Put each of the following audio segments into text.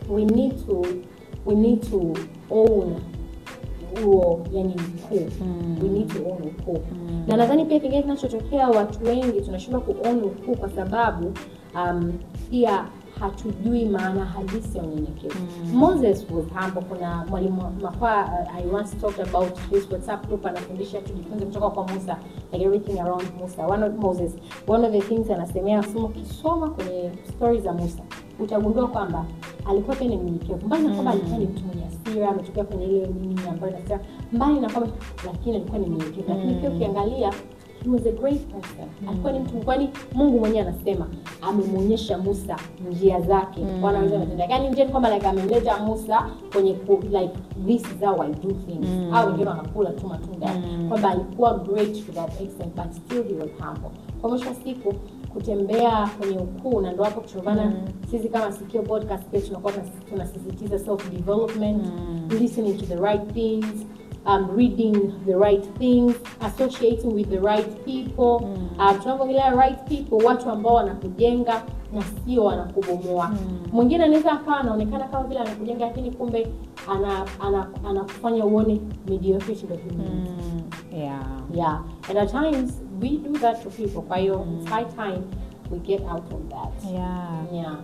we need to we need to own huo yani ukuu Mm. we need to own ukuu Mm. na nadhani pia kingine kinachotokea watu wengi tunashindwa kuown ukuu kwa sababu um, pia hatujui maana halisi ya unyenyekevu Mm. moses was humble kuna mwalimu mafaa uh, i once talked about this whatsapp group anafundisha tujifunze kutoka kwa musa like everything around musa one of moses one of the things anasemea anasema ukisoma kwenye stori za musa utagundua kwamba alikuwa pia ni mnyenyekevu mbali na kwamba Mm. alikuwa ni mtu mwenye hasira ametokea kwenye ile nini ambayo nasema mbali na kwamba lakini alikuwa ni mnyenyekevu lakini pia Mm. ukiangalia he was a great person alikuwa ni mtu kwani mungu mwenyewe anasema amemwonyesha musa njia zake Mm. bwana aweza matendo yake yani njia ni kwamba like amemleta musa kwenye ku, like this is how i do things Mm. au wengine wanakula tu matunda Mm. kwamba alikuwa great to that extent but still he was humble kwa mwisho wa siku kutembea kwenye ukuu na ndo hapo kuchungana Mm. sisi kama sikio podcast pia tunakuwa tunas- tunasisitiza self development Mm. listening to the right things um, reading the right things associating with the right people Mm. uh, tunapoongelea right people watu ambao wanakujenga na sio wanakubomoa Mm. mwingine anaweza akawa anaonekana kama vile anakujenga lakini kumbe ana- ana- anakufanya uone mediocrity ndio human Mm. Yeah. yeah and at times we do that to people kwa hiyo Mm. it's high time we get out of that Yeah. yeah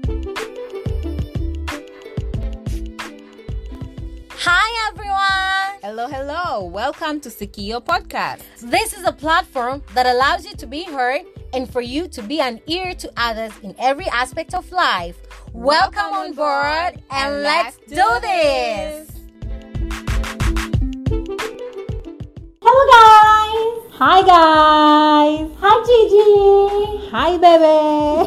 Hi everyone! Hello, hello. Welcome to Sikio Podcast. This is a platform that allows you to be heard and for you to be an ear to others in every aspect of life. Welcome on board and let's do this! hello guys Hi, guys. hi Gigi Hi, baby.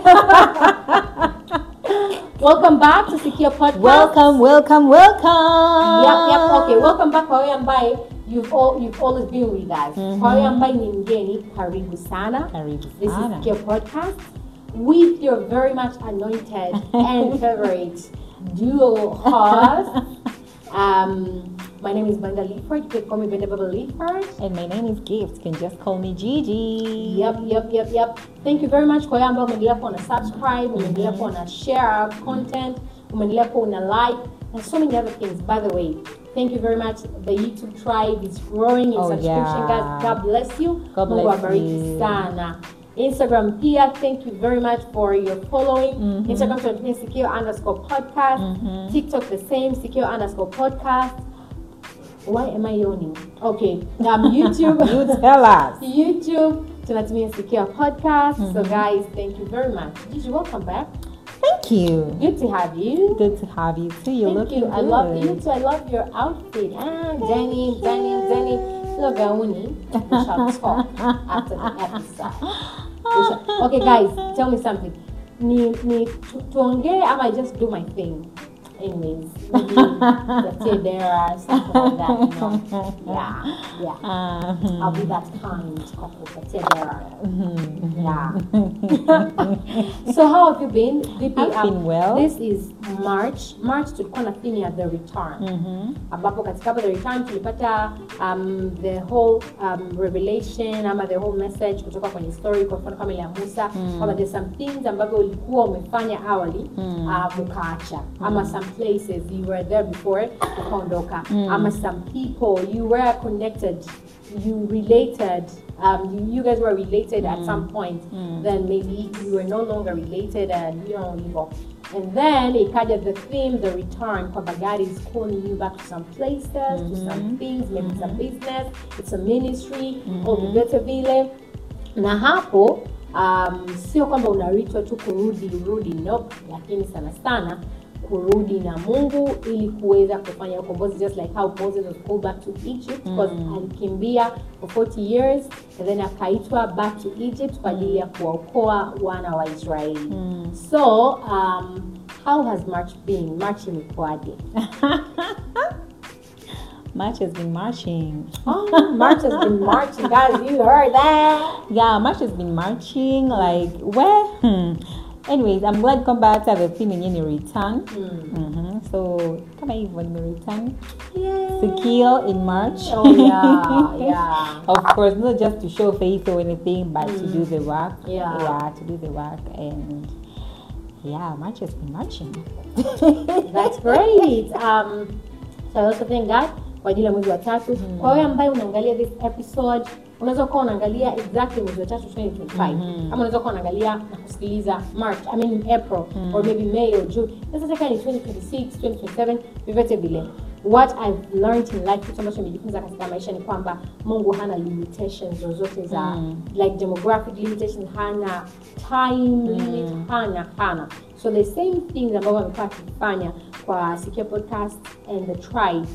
welcome back to Secure Podcast welcome, welcome, welcome. Yep, yep, okay. Welcome back kwa wewe ambaye you've all, you've always been with us. Mhm. Kwa wewe ambaye ni mgeni, karibu sana. Karibu This sana. is Secure Podcast with your very much anointed and favorite dual host. Um, my name is Brenda Leaford. You can call me Brenda Baba Leaford. And my name is Gift. You can just call me Gigi. Yep, yep, yep, yep. Thank you very much kwa wale ambao umeendelea kuwa una subscribe, umeendelea kuwa una share our content, umeendelea kuwa una like and so many other things. By the way, thank you very much. The YouTube tribe is growing in Oh, subscription, yeah. guys. God bless you. God Mungu bless awabariki you. sana. Instagram pia, thank you very much for your following. Mhm. Instagram tunatumia Sikio underscore podcast. Mhm. TikTok the same, Sikio underscore podcast. Why am I yawning? Okay. Um, YouTube. You tell us. YouTube, tunatumia Secure Podcast. So Mhm. guys, thank you very much. Gigi, welcome back. Thank you. Good to have you. Good to have you too. You're Thank looking you. good. I love you too. I love your outfit. Ah, Danny, Danny, Danny. Hello, Gauni. We shall talk after the episode. We shall- Okay, guys, tell me something. Ni, ni tu, tuongee ama I just do my thing. Anyways, maybe the there something like that. You know? Yeah, yeah. Uh, I'll be that kind couple. That's it. There. mhm. Yeah. so how have you been? Vipi, I've been well. This is March. March tulikuwa na theme ya the return. Mhm. ambapo katika hapo the return tulipata um, the whole um, revelation ama the whole message kutoka kwenye story kwa mfano kama ile ya Musa Mm. kwamba there's some things ambavyo ulikuwa umefanya awali Mm. uh, ukaacha ama some places you were there before ukaondoka Mm. ama some people you were connected you related um, you, you guys were related at some point Mm. then maybe you were no longer related and you know hivyo and then ikaja the theme the return kwamba god is calling you back to some places to some Mhm. things maybe some business it's a ministry Mhm. au vyovyote vile na hapo um, sio kwamba unaritwa tu kurudi urudi nope, lakini sana sana kurudi na mungu ili kuweza kufanya ukombozi just like how moses was called back to egypt because Mm. alikimbia for 40 years and then akaitwa back to egypt kwa ajili ya kuwaokoa wana wa israeli Mm. so um, how has march been march imekuwaje March has been marching. oh, march has been marching guys you heard that Yeah, March has been marching. Like, where? Hmm. Anyways, I'm glad come back to the theme yenye ni return. mm. Mhm. So, kama hivyo nime return. yeah. Secure in March. oh yeah yeah of course, not just to show faith or anything, but to Mm. do the work. Yeah. Yeah, to do the work and yeah march has been marching That's great. Um, so I also thank God kwa ajili ya mwezi wa tatu. Kwa wewe ambaye unaangalia this episode, unaweza kuwa unaangalia exactly mwezi wa tatu 2025 ama unaweza kuwa unaangalia na kusikiliza March, I mean April or maybe May or June. Sasa taka ni 2026, 2027, vyovyote vile. What I've learned in life, kitu ambacho nimejifunza katika maisha ni kwamba Mungu hana limitations zozote za like demographic limitations, hana time limit, hana hana. So the same things ambavyo amekuwa akifanya kwa Sikia Podcast and the Tribe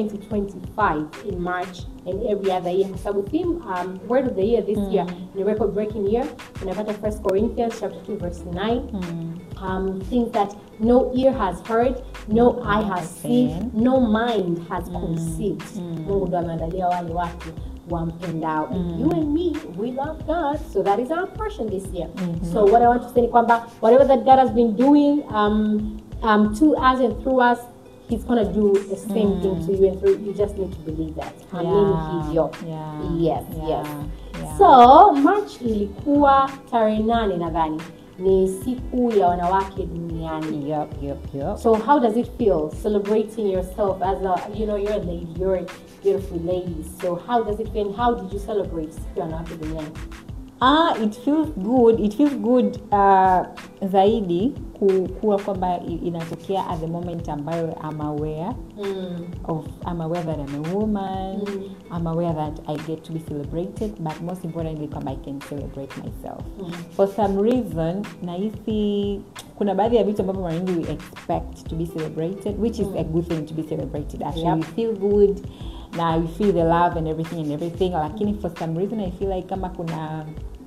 2025 in March and every other year. Kwa sababu theme um, word of the year this year ni record breaking year. Unapata 1 Corinthians chapter 2 verse 9. Um, things that no ear has heard, no eye has seen, no mind has conceived. Mungu ndo ameandalia wale watu wampendao. You and me, we love God, so that is our portion this year. So what I want to say ni kwamba whatever that God has been doing um, um, to us and through us, He's gonna do the same thing to you and through you. just need to believe that. Amini Yeah, hivyo. yeah, Yes, yeah, yes. yeah. So March ilikuwa tarehe nane nadhani ni siku ya wanawake duniani. yep yep yep So how does it feel celebrating yourself as a you know you're a lady, you're a beautiful lady. So how does it feel? And how did you celebrate siku ya wanawake duniani? Ah, it feels good it feels good uh, zaidi ku- kuwa kwamba i- inatokea at the moment ambayo I'm aware of I'm aware that I'm a woman I'm aware that I get to be celebrated but most importantly kwamba I can celebrate myself for some reason nahisi kuna baadhi ya vitu ambavyo mara nyingi we expect to be celebrated which is a good thing to be celebrated actually Yep. we feel good na we feel the love and everything and everything lakini for some reason I feel like kama kuna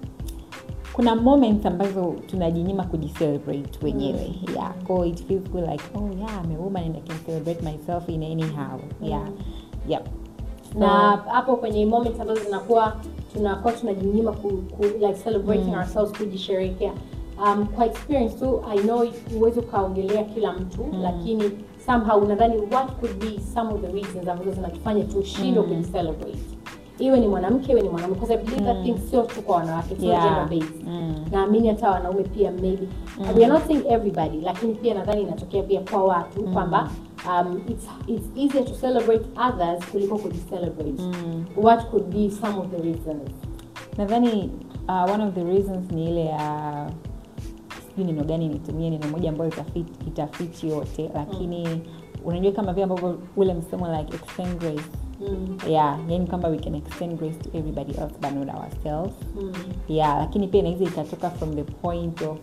kuna moments ambazo tunajinyima kujicelebrate wenyewe yeah so it feels good like oh yeah I'm a woman and I can celebrate myself in anyhow yeah yep na hapo kwenye moments ambazo zinakuwa tunakuwa tunajinyima ku, ku, like celebrating ourselves kujisherehekea um, kwa experience tu i know huwezi ukaongelea kila mtu lakini somehow unadhani what could be some of the reasons ambazo zinatufanya tushindwe kujicelebrate iwe ni mwanamke iwe ni mwanamke because i believe that thing sio tu kwa wanawake sio Yeah. gender based naamini hata wanaume pia maybe we are not saying everybody lakini pia nadhani inatokea pia kwa watu kwamba um, it's, it's easier to celebrate others kuliko kujicelebrate what could be some of the reasons nadhani uh, one of the reasons ni ile ya sijui neno gani nitumie neno moja ambayo itafit, itafiti yote lakini unajua kama vile ambavyo ule msemo like extend grace mm. yeah yani kwamba we can extend grace to everybody else but not ourselves Mm. yeah lakini pia inaweza ikatoka from the point of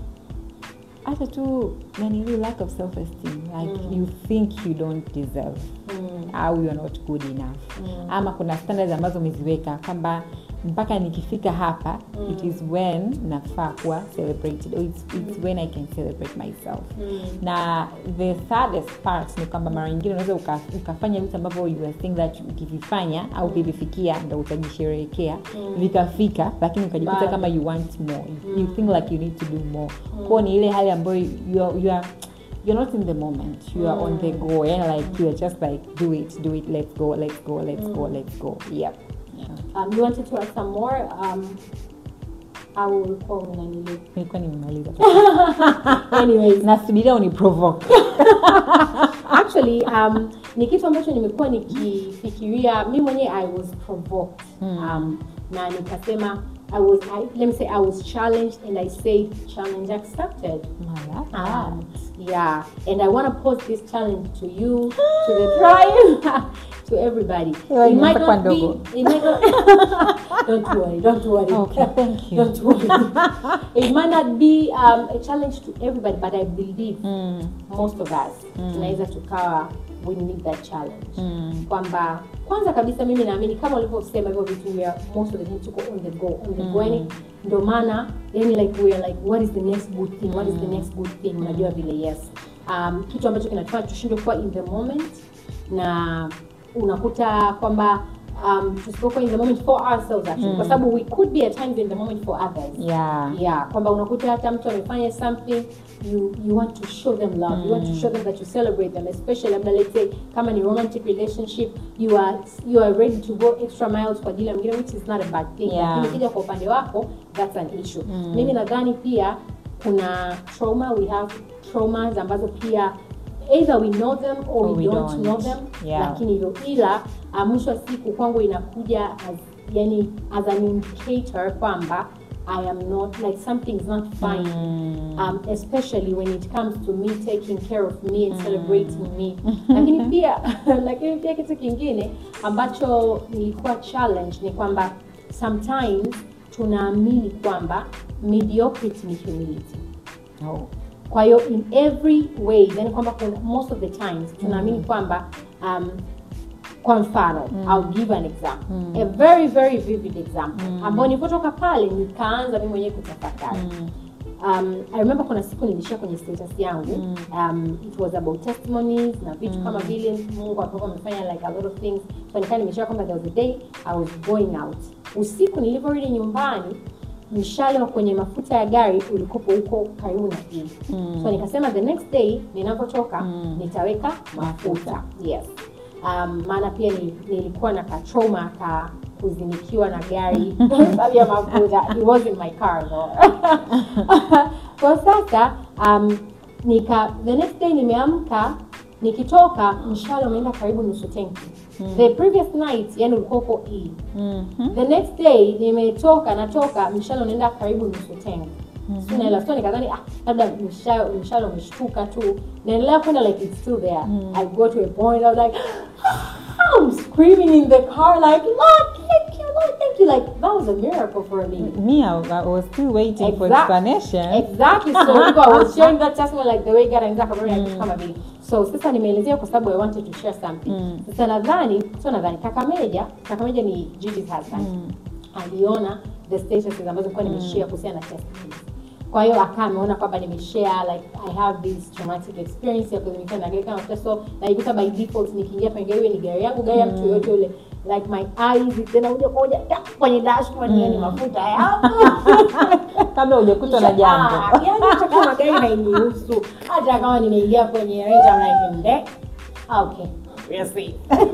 hata tu yani ile lack of self esteem like you think you don't deserve Mm. au you're not good enough ama kuna standards ambazo umeziweka kwamba mpaka nikifika hapa it is when nafaa kuwa celebrated or it's, it's when i can celebrate myself na the saddest part ni kwamba mara nyingine unaweza uka, ukafanya vitu ambavyo you are think that ukivifanya au ukivifikia ndo utajisherehekea vikafika lakini ukajikuta Bado. kama you want more you, you think like you need to do more kwao ni ile hali ambayo you are, you are you're not in the moment you are on the go and like you are just like do it do it let's go let's go let's go let's go yep Um, you wanted to add some more um, au ulikuwa unanili nilikuwa nimemaliza anyways nasubiria uniprovoke actually um, ni kitu ambacho nimekuwa nikifikiria mi mwenyewe i was provoked um, na nikasema I was, I, let me say I was challenged and I say challenge accepted. Um, yeah, and I want to pose this challenge to you, to the tribe, to everybody. Ewa, It might imepakwa not be. ndogo. It might not, don't worry. Don't worry. Okay, thank you. Don't worry. it might not be um, a challenge to everybody, but I believe most of us tunaweza tukawa we need that challenge kwamba kwanza kabisa mimi naamini kama ulivyosema hivyo vitu we are most of the time tuko on the go on the go yani ndo maana yani like we are like what is the next good thing what is the next good thing unajua vile yes um, kitu ambacho kinatufanya tushindwe kuwa in the moment na unakuta kwamba um, tusipokuwa in the moment for ourselves actually kwa sababu we could be at times in the moment for others yeah yeah kwamba unakuta hata mtu amefanya something you you want to show them love you want to show them that you celebrate them especially labda let's say kama ni romantic relationship you are you are ready to go extra miles kwa ajili ya mwingine which is not a bad thing Yeah. lakini kija kwa upande wako that's an issue mimi nadhani pia kuna trauma we have traumas ambazo pia either we know them or, Or we, we don't, don't. know them Yeah. lakini hivyo ila uh, mwisho wa siku kwangu inakuja as yani as an indicator kwamba i am not like something's not fine um, especially when it comes to me taking care of me and celebrating me lakini pia lakini pia kitu kingine ambacho nilikuwa challenge ni kwamba sometimes tunaamini kwamba mediocrity ni humility Oh. kwa hiyo in every way yani kwamba kuna- most of the times tunaamini kwamba um, kwa mfano I'll give an example a very very vivid example ambao nilipotoka pale nikaanza mimi mwenyewe kutafakari um, I remember kuna siku nilishia kwenye status yangu um, it was about testimonies na vitu kama vile Mungu alikuwa amefanya like a lot of things so nikaa nimeshia kwamba there was a day I was going out usiku nilivyorudi nyumbani mshale wa kwenye mafuta ya gari ulikopo huko karibu na hii so nikasema the next day ninavyotoka nitaweka mafuta yes um, maana pia ni, nilikuwa na katroma ka kuzinikiwa na gari sababu ya mafuta it was in my car though. kwa sasa um, nika the next day nimeamka nikitoka mshale umeenda karibu nusu tenki the previous night yani ulikuwa uko E. the next day nimetoka natoka mshale unaenda karibu nusu tenki sinaela so nikadhani ah, labda mshale mshale umeshtuka tu naendelea kwenda like it's still there i go to a point i was like I'm screaming in the car like Lord thank you Lord thank you like that was a miracle for me Me, I, I was still waiting for Exact- explanation. Exactly. So hivyo, I was sharing that testimony like the way God anaanza kabla ya kitu kama vile. So sasa nimeelezea kwa sababu I wanted to share something. Sasa nadhani, sio nadhani kaka Meja, kaka Meja ni Gigi's husband. Aliona the statuses ambazo nilikuwa nimeshare kuhusiana na testimonies. Kwa hiyo akawa ameona kwamba nimeshare like I have this traumatic experience ya kuzimikana na gari kama mafuta so naikuta by default nikiingia kwenye gari iwe ni gari yangu gari ya mtu yoyote yule like my eyes tena moja kwa moja tap, kwenye dashboard mm. mafuta yapo kabla hujakutwa na jambo Ah, yaani hata kama gari hainihusu hata kama nimeingia kwenye range I'm like nde okay we'll see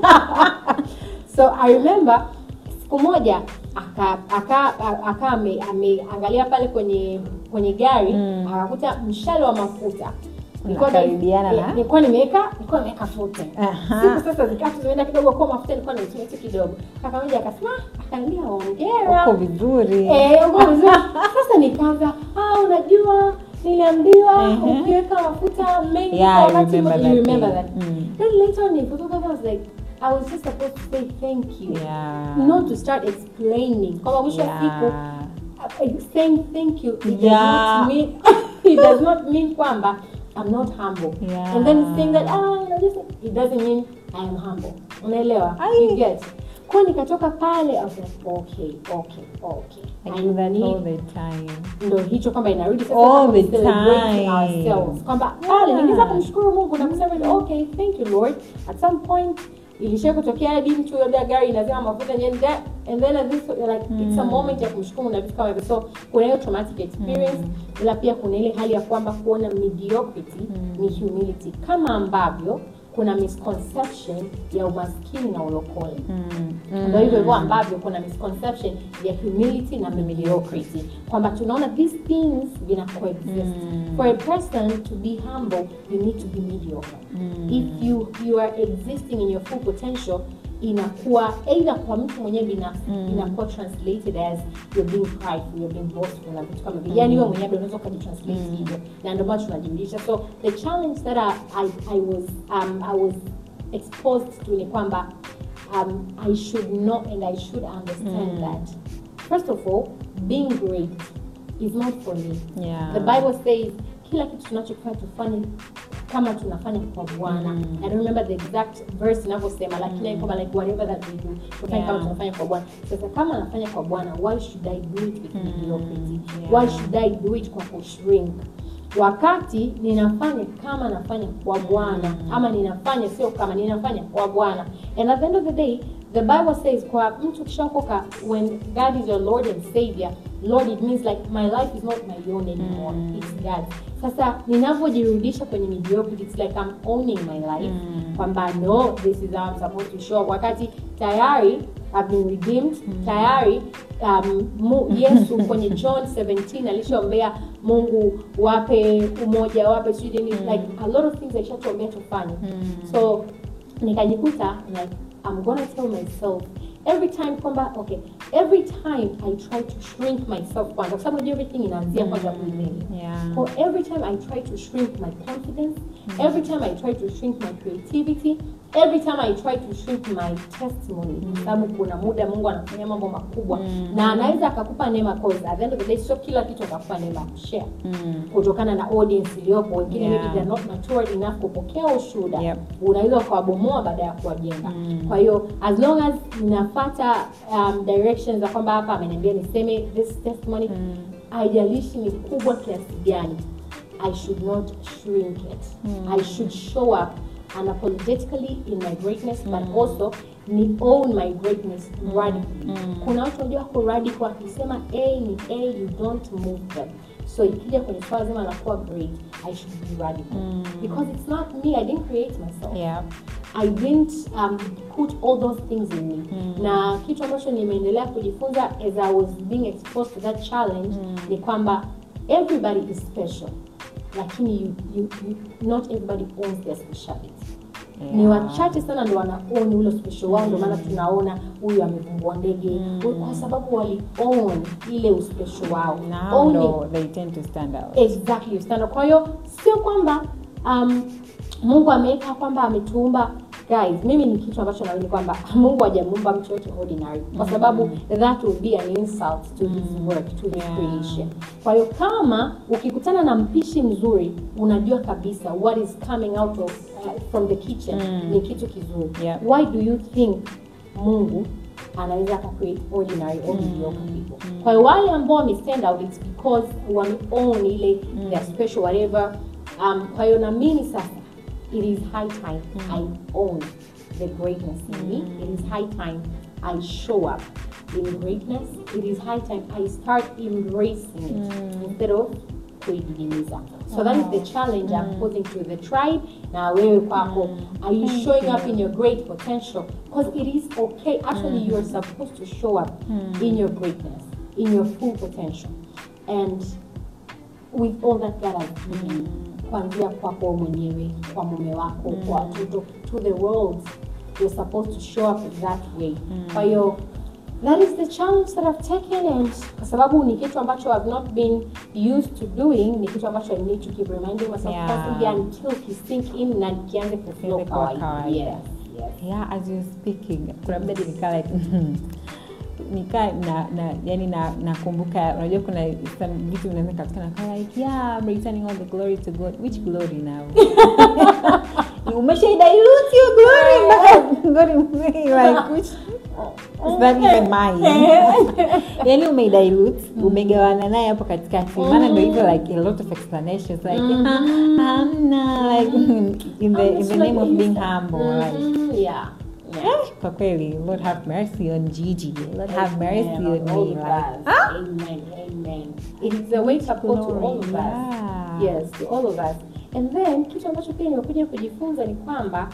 so i remember siku moja aka aka aka ame- ameangalia pale kwenye kwenye gari Mm. akakuta mshale wa mafuta Nilikuwa Unakaribiana ni- na? nilikuwa nimeweka nilikuwa nimeweka futa Aha. siku sasa zikatu zimeenda kidogo kwa mafuta nilikuwa naitumia tu kidogo kaka moja akasema "Ah," akaniambia hongera uko vizuri Eh, uko vizuri. Sasa nikaanza, ah, unajua niliambiwa Mhm. ukiweka mafuta mengi Yeah, kwa I wakati remember mmoja, you that remember day. that. Mm. Then later on nilipotoka I was like, I was just supposed to say thank you. Yeah. Not to start explaining. Kwamba mwisho wa siku Yeah. uh, saying thank you it does Yeah. not mean it does not mean kwamba I'm not humble. Yeah. And then saying that ah, you know, just it doesn't mean I am humble. Unaelewa? Ai. You get. Kwa nikatoka pale I was like okay, okay, okay. I do that need all the time. ndo hicho kwamba inarudi sasa All kama the celebrating time. ourselves kwamba pale Yeah. ningeweza kumshukuru mungu na kusema okay thank you lord at some point ilishia kutokea hadi mtu labda gari inazima mafuta and then that and then at this like it's a moment ya kumshukuru na vitu kama hivyo so kuna hiyo traumatic experience ila pia kuna ile hali ya kwamba kuona mediocrity ni humility kama ambavyo kuna misconception ya umaskini na ulokole ndo hivyo hivyo ambavyo kuna misconception ya humility na mediocrity kwamba tunaona these things vina coexist for a person to be humble you need to be mediocre if you you are existing in your full potential inakuwa either kwa mtu mwenyewe binafsi inakuwa translated as you're being prideful you're being boastful na vitu kama vile yani wewe mwenyewe ndio unaweza ukajitranslate hivyo na ndio maana tunajiulisha so the challenge that I, I, I was um, I was exposed to ni kwamba um, I should know and I should understand that first of all being great is not for me Yeah. the bible says kila kitu tunachofanya tufanye kama tunafanya kwa bwana i don't remember the exact verse inavyosema lakini mm. kwamba like whatever that we do tufanye Yeah. kama tunafanya kwa bwana sasa kama nafanya kwa bwana why should i do it with mediocrity yeah. why should i do it kwa kushrink wakati ninafanya kama nafanya kwa bwana ama ninafanya sio kama ninafanya kwa bwana and at the end of the day the bible says kwa mtu kishaokoka when god is your lord and savior lord it means like my life is not my own anymore it's god sasa ninavyojirudisha kwenye mediocrity it's like i'm owning my life kwamba no this is how i'm supposed to show up wakati tayari have been redeemed tayari um, mu, yesu kwenye john 17 alishaombea mungu wape umoja wape sijui nini like a lot of things alishatuombea tufanye so nikajikuta like i'm gonna tell myself every time kwamba okay every time i try to shrink myself kwanza kwa sababu unajua everything inaanzia kwanza mwilini Yeah. So every time I try to shrink my confidence, every time I try to shrink my creativity, every time I try to shrink my testimony, kwa sababu kuna muda Mungu anafanya mambo makubwa na anaweza akakupa neema cause at the end of the day sio kila kitu atakupa neema ya kushare Mm. kutokana na audience iliyopo wengine Yeah. maybe they're not matured enough kupokea ushuhuda Yep. unaweza ukawabomoa baada ya kuwajenga kwa hiyo as long as nafata um, directions za kwamba hapa ameniambia niseme this testimony haijalishi ni kubwa kiasi gani i should not shrink it i should show up unapologetically in my greatness but also ni own my greatness radically kuna watu wanajua wako radical akisema a ni a you don't move them so ikija kwenye swala zima la kuwa great i should be radical because it's not me i didn't create myself Yeah. I didn't um, put all those things in me na kitu ambacho nimeendelea kujifunza as I was being exposed to that challenge ni kwamba everybody is special lakini you, you, you, not everybody owns their speciality ni Yeah. wachache sana ndo wanaoni ule special wao ndio maana tunaona huyu amevumbua ndege kwa sababu wali own ile uspecial wao Now Owning- though, they tend to stand out. exactly stand kwa hiyo sio kwamba um, mungu ameweka kwamba ametuumba guys mimi ni kitu ambacho naamini kwamba mungu hajamuumba mtu yote ordinary kwa sababu that would be an insult to his work to his Yeah. creation kwa hiyo kama ukikutana na mpishi mzuri unajua kabisa what is coming out of uh, from the kitchen ni kitu kizuri Yeah. why do you think mungu anaweza akacreate ordinary or mediocre people kwa hiyo wale ambao wame stand out it's because wame own ile their special whatever um, kwa hiyo na mimi sasa it is high time i own the greatness in me it is high time i show up in greatness it is high time i start embracing it instead of kuididimiza so that is the challenge i'm posing to the tribe na wewe kwako are you showing up in your great potential because it is okay actually you're supposed to show up in your greatness in your full potential and with all that God has given you kuanzia kwako mwenyewe kwa mume wako kwa watoto to the world you're supposed to show up that way kwa hiyo that is the challenge that I've taken and kwa sababu ni kitu ambacho I've not been used to doing ni kitu ambacho I need to keep reminding myself Yeah. constantly until ki sink in na kianze kuflow Kianze kuwa kawaida kawaida. yes yes yeah as you're speaking kuna muda nikaa like nikaa na, na yani na nakumbuka unajua kuna some vitu vinaweza katika nakaa like yeah I'm returning all the glory to God which glory now umesha dilute your glory mpaka God like which is that even mine yani umeidilute umegawana naye hapo katikati maana ndo hivyo like a lot of explanations like "Ah, hamna like in the, in the name of being humble like Mhm, yeah yeah Eh, kwa kweli lord have mercy on gigi lord have mercy Amen. on all me of like us. Amen. Amen. It is a wake up call to all of us. Yeah. Yes, to all of us. And then kitu ambacho pia nimekuja kujifunza ni kwamba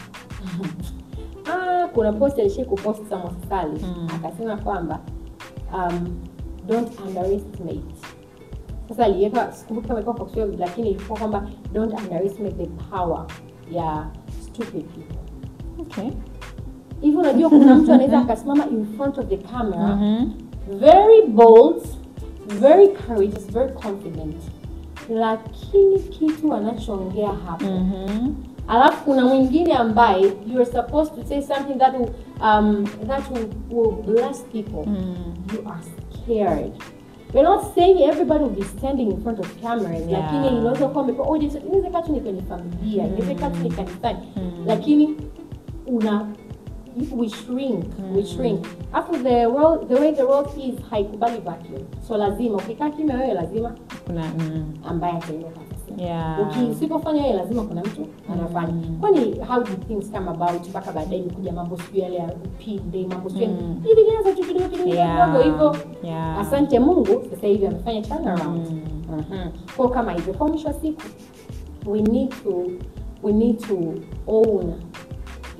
ah, kuna post alishai kupost Samuel Sali akasema kwamba um, don't underestimate. Sasa aliweka sikumbuki kama ilikuwa kwa Kiswahili lakini ilikuwa kwamba don't underestimate the power ya stupid people. okay Hivi unajua kuna mtu anaweza akasimama in front of the camera Mhm. very bold very courageous very confident lakini kitu anachoongea hapo Mhm. alafu kuna mwingine ambaye you are supposed to say something that will, um, that will, will bless people you are scared We're not saying everybody will be standing in front of cameras Yeah. lakini inaweza kuwa umepewa audience inaweza kaa tu ni kwenye familia inaweza kaa tu ni kanisani lakini una we shrink we shrink afu the world the way the world is haikubali vacuum so lazima ukikaa kimya wewe lazima kuna mm, ambaye atainuka atasema yeah Uki- usipofanya wewe lazima kuna mtu anafanya kwani how did things come about mpaka baadaye imekuja mambo sijui yale ya upinde mambo sijui Mm. hivi vilianza tu kidogo kidogo Yeah. kidogo hivyo Yeah. asante mungu sasa hivi amefanya turnaround Mhm. kwa kama hivyo kwa mwisho wa siku we need to we need to own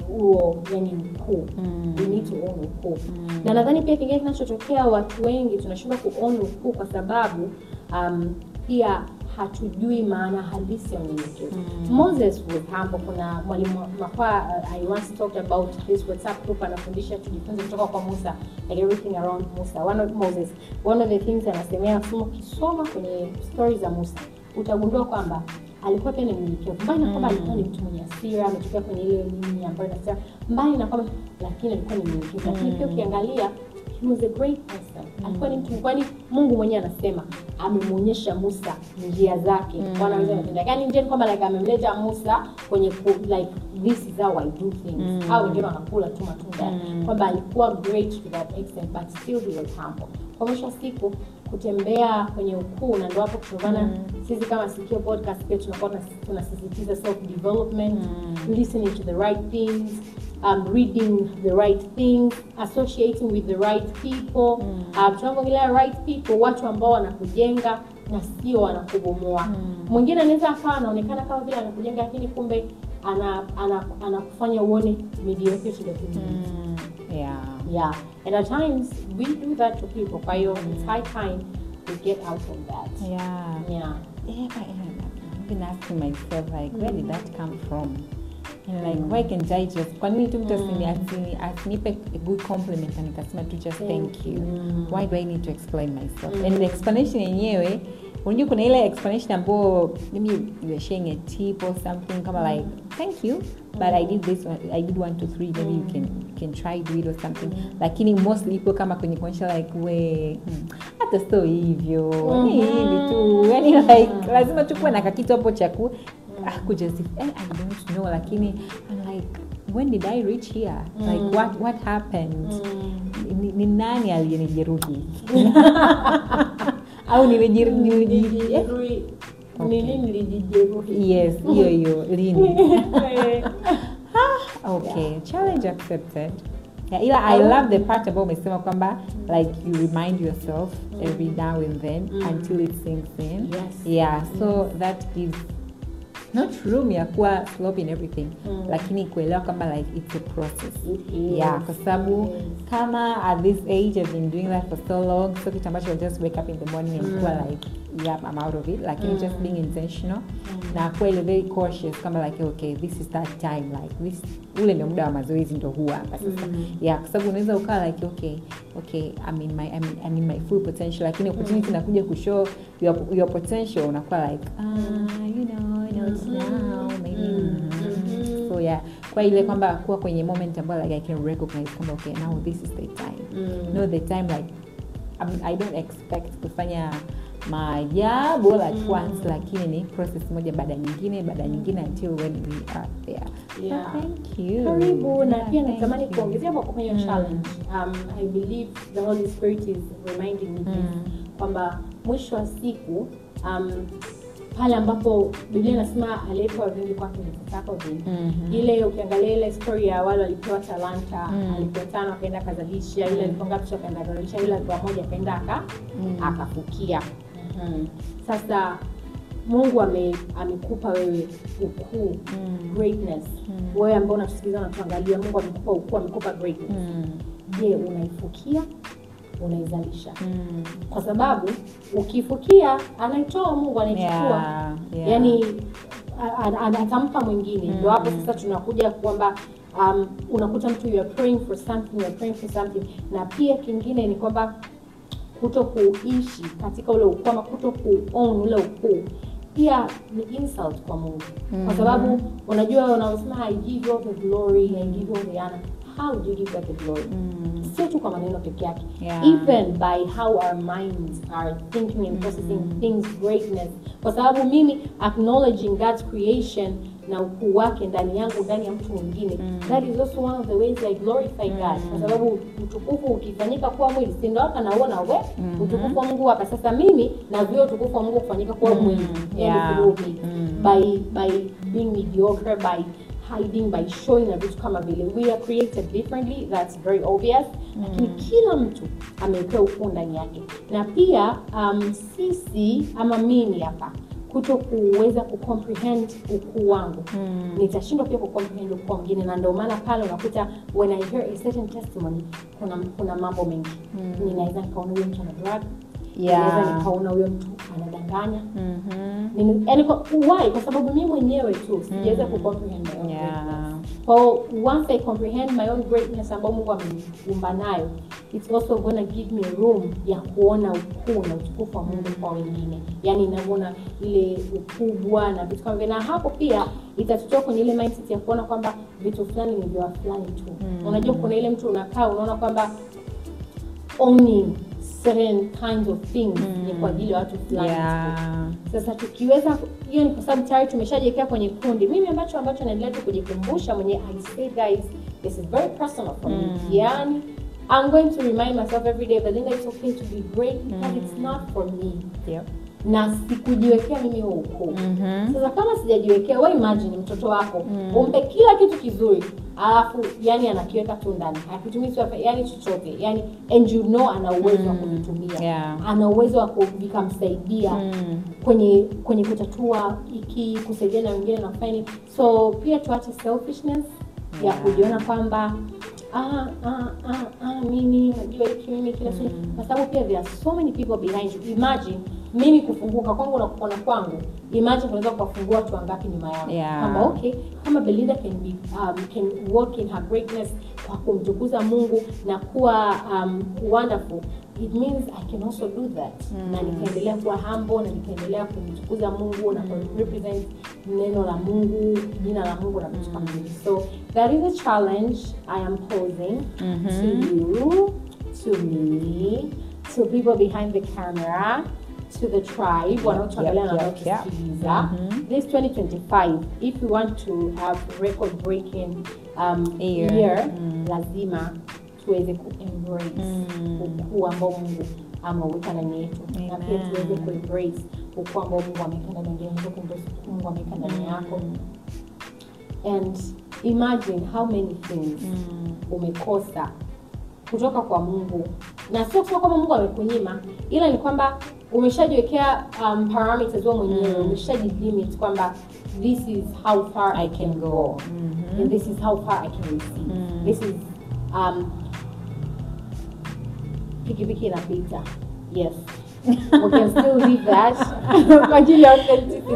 huo yani ukuu Mm. we need to own ukuu na nadhani pia kingine kinachotokea watu wengi tunashindwa kuown ukuu kwa sababu um, pia hatujui maana halisi ya unyenyekevu moses was humble kuna mwalimu makwa uh, i once talked about this whatsapp group anafundisha tujifunze kutoka kwa musa like everything around musa one of moses one of the things anasemea anasema ukisoma kwenye stori za musa utagundua kwamba alikuwa pia ni mnyenyekevu mbali na kwamba alikuwa ni mtu mwenye hasira ametokea kwenye ile nini ambayo nasema mbali na kwamba lakini alikuwa ni mnyenyekevu lakini pia ukiangalia he was a great person alikuwa ni mtu kwani mungu mwenyewe anasema amemwonyesha musa njia zake mm. wanaweza kutenda yani njia ni kwamba like amemleta musa kwenye ku, like this is how i do things mm. au wengine wanakula tu matunda mm. kwamba alikuwa great to that extent but still he was humble kwa mwisho wa siku kutembea kwenye ukuu na ndo hapo kutokana mm. sisi kama sikio podcast pia tunakuwa tunas- tunasisitiza self development mm. listening to the right things um, reading the right things associating with the right people mm. uh, tunapoongelea right people watu ambao wanakujenga na sio wanakubomoa mwingine anaweza akawa anaonekana kama vile anakujenga lakini kumbe ana ana anakufanya uone mediocre to the community Mm. yeah yeah and at times we do that to people kwa hiyo it's high time we get out of that yeah yeah yeah, but, uh, I've been asking myself like where did that come from and like why can't I just kwa nini tu mtu asini asini asinipe a good compliment na nikasema tu just thank you why do I need to explain myself and the explanation yenyewe unajua kuna ile explanation ambayo maybe you are sharing a tip or something kama like thank you but I did this one, I did one two three maybe you can you can try do it or something lakini mostly ipo kama kwenye kuonyesha like we hmm, hata sio hivyo ni hivi tu yani like lazima tu kuwe na kakitu hapo cha ku ah, kujustify eh, I don't know lakini I'm like when did I reach here like what what happened ni, ni nani aliyenijeruhi au nilijeru- niliji- eh, Nilijirui- nini nilijijeruhi yes hiyo hiyo lini okay challenge accepted yeah, ila i love the part ambao umesema kwamba like you remind yourself every now and then until it sinks in Yes. yeah so that gives not room ya kuwa slope in everything lakini kuelewa kwamba like it's a process It is. yeah kwa sababu Yes. kama at this age i've been doing that for so long so kitu ambacho I'll just wake up in the morning and kuwa like yep i'm out of it lakini just being intentional na kuwa ile very cautious kama like okay this is that time like this ule ndio muda wa mazoezi ndo huwa hapa sasa yeah kwa sababu unaweza ukawa like okay okay I'm in my I'm, I'm in my full potential lakini opportunity inakuja kushow your, your potential unakuwa like ah you know you know it's now maybe mhm. so yeah kwa ile kwamba kuwa kwenye moment ambayo like I can recognize kwamba okay now this is the time no the time like I, mean, I don't expect kufanya maajabu all at once lakini ni process moja baada ya nyingine baada ya nyingine until when we are there Yeah. so thank you karibu na Yeah, pia thank natamani you. kuongezea kwa kufanya challenge um, i believe the holy spirit is reminding me this kwamba mwisho wa siku um, pale ambapo biblia inasema aliyepewa vingi kwake vitakavyo vingi Mhm. ile ukiangalia ile story ya wale walipewa talanta alipewa tano akaenda akazalisha ile alipewa ngapi akaenda akazalisha ile alipewa moja akaenda aka akafukia Mhm. sasa mungu ame, amekupa wewe ukuu greatness wewe ambao unatusikiliza unatuangalia mungu amekupa ukuu amekupa greatness Mm, je unaifukia unaizalisha mm. kwa sababu ukifukia anaitoa mungu anaichukua Yeah, yeah. yani a- a- a- atampa mwingine ndio hapo sasa tunakuja kwamba um, unakuta mtu you are praying for something you are praying for something na pia kingine ni kwamba kuto kuishi katika ule ukuu ama kuto kuown ule ukuu pia ni insult kwa mungu kwa sababu unajua unaosema i give you all the glory i give you all the honor how do you give God the glory sio tu kwa maneno peke yake Yeah. even by how our minds are thinking and processing things greatness kwa sababu mimi acknowledging God's creation na ukuu wake ndani yangu ndani ya mtu mwingine that is also one of the ways I glorify God kwa sababu utukufu ukifanyika kuwa mwili si ndo hapa nauona we utukufu wa Mungu hapa sasa mimi na vile utukufu wa Mungu kufanyika kuwa mwili yani Yeah. through me by by being mediocre by hiding by showing na vitu kama vile we are created differently that's very obvious lakini kila mtu amewekewa ukuu ndani yake na pia um, sisi ama mimi hapa kuto kuweza kucomprehend ukuu wangu mm. nitashindwa pia kucomprehend ukuu wa mwingine na ndio maana pale unakuta when i hear a certain testimony kuna, kuna mambo mengi mm. ninaweza nikaona huyo mtu ana drug Yeah. ninaweza nikaona huyo mtu anadanganya Mhm. Nini- yaani kwa- why kwa sababu mi mwenyewe tu sijaweza kucomprehend my own Yeah. greatness. Kwa hiyo once i comprehend my own greatness ambayo mungu ameniumba nayo it's also gonna give me room ya kuona ukuu na utukufu wa mungu kwa wengine yaani inavyoona ile ukubwa na vitu kama vile na hapo pia itatutoa kwenye ile mindset ya kuona kwamba vitu fulani ni vya fulani tu unajua kuna ile mtu unakaa unaona kwamba owning certain kinds of things ni kwa ajili ya watu fulani tu. Yeah. Sasa tukiweza, hiyo ni kwa sababu tayari tumeshajiwekea kwenye kundi. Mimi ambacho ambacho naendelea tu kujikumbusha mwenye I say guys, this is very personal for me. Yani, I'm going to remind myself every day, Belinda, it's okay to be great because it's not for me. Yep. Na sikujiwekea mimi huo ukuu. Mhm. Sasa kama sijajiwekea, we imagine mtoto wako umpe kila kitu kizuri, alafu yani anakiweka tu ndani, hakitumii tu yani chochote, yani and you know ana uwezo wa kuvitumia, Yeah. ana uwezo wa kuvikamsaidia Mm. kwenye kwenye kutatua iki kusaidia na wengine na kufanya nini. so pia tuache selfishness ya Yeah. kujiona kwamba ah, ah, ah, ah, mimi najua hiki mimi kila siku kwa sababu pia there are so many people behind you imagine mimi kufunguka kwangu na kupona kwangu imagine kunaweza kuwafungua watu wangapi nyuma yangu Yeah. kwamba okay kama belinda can be um, can work in her greatness kwa kumtukuza mungu na kuwa um, wonderful it means i can also do that na nikaendelea kuwa humble na nikaendelea kumtukuza mungu na represent neno la mungu jina la mungu na vitu kama hivi so that is a challenge i am posing to you to me to people behind the camera to the tribe wanaotuangalia na yep, yep, yep. wanaotusikiliza this 2025 if we want to have record breaking um, Year. year lazima tuweze kuembrace ukuu ambao mungu ameuweka ndani yetu na pia Amen. tuweze kuembrace ukuu ambao mungu ameweka ndani yetu Unaweza kuembrace ukuu mungu ameweka ndani yako and imagine how many things umekosa kutoka kwa mungu na sio kusema kwamba mungu amekunyima ila ni kwamba umeshajiwekea um, parameters wewe mwenyewe umeshajilimit kwamba this is how far i can go and this is how far i can receive this is um, pikipiki inapita yes we can still leave that kwa ajili ya authenticity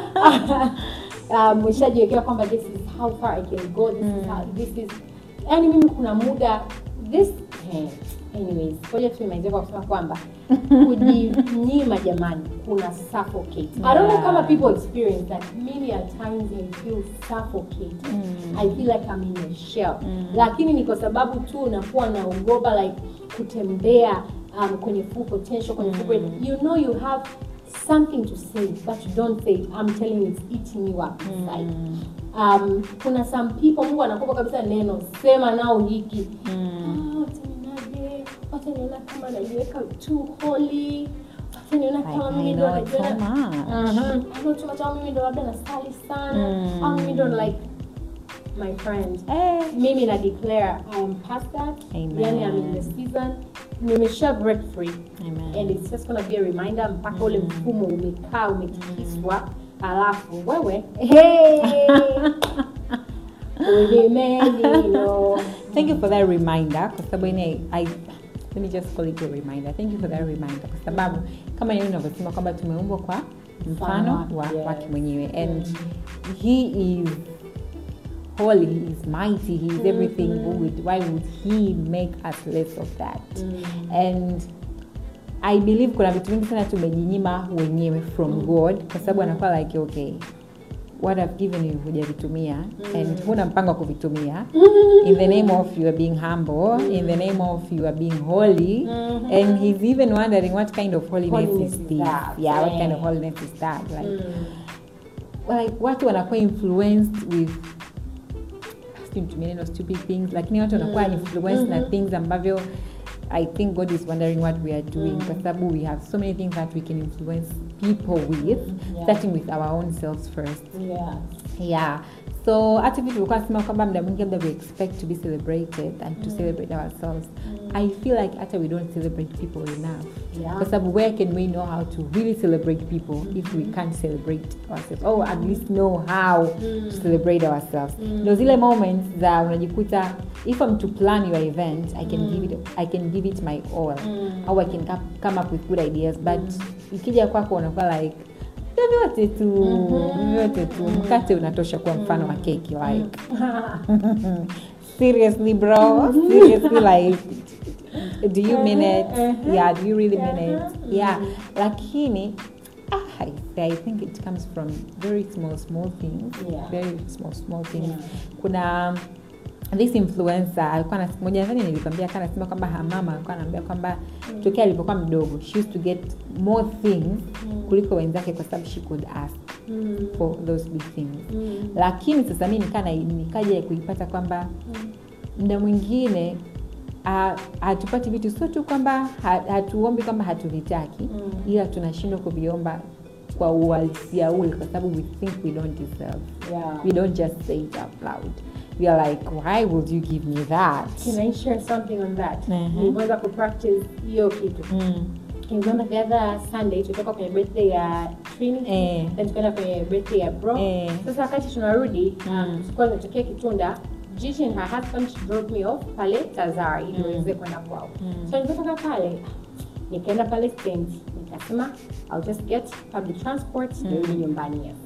um, umeshajiwekea kwamba this is how far i can go this is how, this is yani mimi kuna muda this eh, anyways ngoja tumemalizia kwa kusema kwamba kujinyima jamani kuna suffocate i don't know kama people experience that mimi at times i feel suffocated i feel like i'm in a shell lakini ni kwa sababu tu unakuwa naogopa like kutembea um, kwenye full potential kwenye full great- you know you have something to say but you don't say it. i'm telling you it's eating you up inside um, kuna some people mungu anakupa kabisa neno sema nao hiki Ah, wataniaje wataniona kama najiweka too holy wataniona kama I- mimi I ndo know so najiona much. Aha. I know too much au mimi ndo labda nasali sana au mimi ndo like my friend Eh. mimi na declare I am past that Amen. yani I'm in the season nimesha break free Amen. and it's just gonna be a reminder mpaka ule mfumo umekaa umetikiswa alafu wewe hey! ulimenino thank you for that reminder kwa sababu ini I, let me just call it a reminder thank you for that reminder kwa sababu kama yeye unavyosema kwamba tumeumbwa kwa mfano wa Yes. wake mwenyewe and he is holy he is mighty he is everything good why would he make us less of that and i believe kuna vitu vingi sana tumejinyima wenyewe from god kwa sababu anakuwa like okay what I've given you hujavitumia and huna mpango wa kuvitumia in the name of you are being humble in the name of you are being holy and he's even wondering what kind of holiness, Holiness is is this that, yeah what yeah. kind of holiness is that like like watu wanakuwa influenced with sijui nitumie neno stupid things lakini watu wanakuwa influenced na things ambavyo i think god is wondering what we are doing kwa sababu we have so many things that we can influence people with Yeah. starting with our own selves first yeah. yeah so hata vitu tulikuwa nasema kwamba mda mwingi labda we expect to be celebrated and to celebrate ourselves i feel like hata we don't celebrate people enough Yeah. kwa sababu where can we know how to really celebrate people if we can't celebrate ourselves or at least know how to celebrate ourselves ndo zile moments za unajikuta if I'm to plan your event I can give it I can give it my all au I can come- come up with good ideas but ikija kwako unakuwa like vyovyote tu vyovyote tu mkate unatosha kuwa mfano wa keki like seriously bro seriously like do you mean it yeah do you really mean it yeah lakini ah, I, I think it comes from very small small things Yeah. very small small things Yeah. kuna this influencer alikuwa na siku moja nadhani nilikwambia kana nasema kwamba hamama alikuwa anaambia kwamba tokea alipokuwa mdogo she used to get more things kuliko wenzake kwa sababu she could ask for those big things lakini sasa mi nikaa na- nikaja kuipata kwamba mda mwingine ah, hatupati vitu sio tu kwamba ha- hatuombi kwamba hatuvitaki ila tunashindwa kuviomba kwa uhalisia ule kwa sababu we think we don't deserve Yeah. we don't just say it out loud we are like why would you give me that Can I share something on that? Mhm. Niliweza kupractice hiyo kitu. mm. Remember the other Sunday tulitoka kwenye birthday ya Trini Eh. then tukaenda kwenye birthday ya bro. Eh. Sasa wakati tunarudi Mm. um, tulikuwa tumetokea Kitunda Gigi and her husband she dropped me off pale Tazara ili niweze kwenda kwao. So nilipotoka pale nikaenda pale stand nikasema I'll just get public transport nirudi nyumbani yes.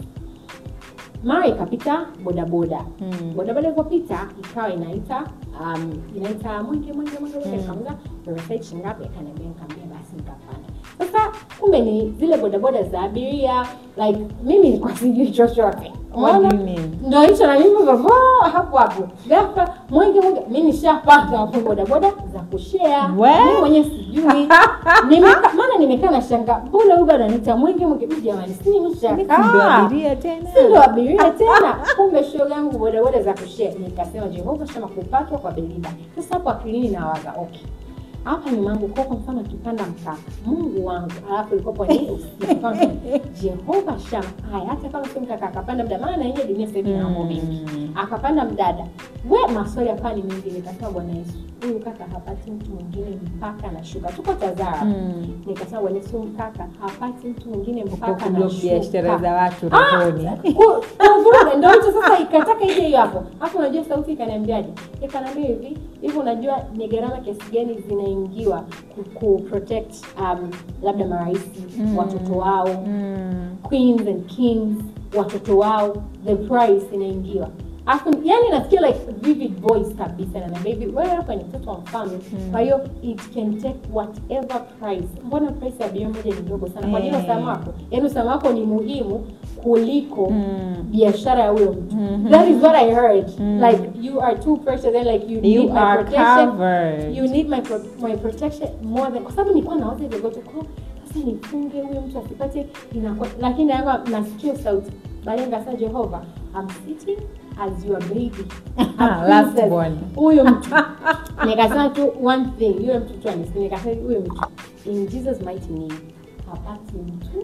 mara ikapita bodaboda Mm. bodaboda ilivyopita ikawa inaita um, inaita mwenge mwenge mwenge mwenge nikamuza nimesaidi shingapi akaniambia nikaambia basi nikapanda sasa kumbe ni zile bodaboda za abiria like mimi nilikuwa sijui chochote What do Unaona? you mean? ndo hicho na mimi vavo hapo hapo ghafla mwenge mwenge mi nishapata hapo bodaboda za kushare We? mimi mwenyewe sijui Nimeka- maana nimekaa na shanga mbona huyu bado ananiita mwenge mwenge mi jamani si Ndo nishakaa abiria tena si ndo abiria tena kumbe shoga yangu bodaboda za kushare nikasema jehova shama kupatwa kwa beliba sasa hapo akilini nawaza okay hapa nyuma yangu kwa kwa mfano akipanda mkaka mungu wangu alafu ilikopo ni usiku Kwa mfano, jehova shama haya hata kama sio mkaka akapanda mdada maana yenyewe dunia sasa hivi ina mambo mengi akapanda mdada we maswali hapa ni mengi nikasema bwana yesu huyu kaka hapati mtu mwingine mpaka anashuka tuko tazara Mm. nikasema bwana yesu huyu kaka hapati mtu mwingine mpaka kublock biashara za watu Ah, rohoni ku- kuvuruga ndo hicho sasa ikataka ije hiyo hapo hapo unajua sauti ikaniambiaje ikaniambia hivi hivi unajua ni gharama kiasi gani zinaingiwa ku, ku protect um, labda maraisi watoto wao Mm. queens and kings watoto wao the price inaingiwa Afu, yani nasikia like vivid voice kabisa na baby wewe hapa ni mtoto wa mfalme kwa hiyo it can take whatever price mbona price ya bia moja ni ndogo sana kwa nini Eh. usalama wako yani usalama wako ni muhimu kuliko Mm. biashara ya huyo mtu that is what i heard like you are too precious and like you, You need my are protection covered. you need my, pro my protection more than kwa sababu nilikuwa nawaza hivyo vyote kwa sasa nifunge huyo mtu asipate inakuwa lakini hapa nasikia sauti baadaye nikasema Jehova I'm sitting as your baby a Last princess. born. huyo mtu nikasema tu one thing yule mtu tu anisikia nikasema huyo mtu in Jesus mighty name hapati mtu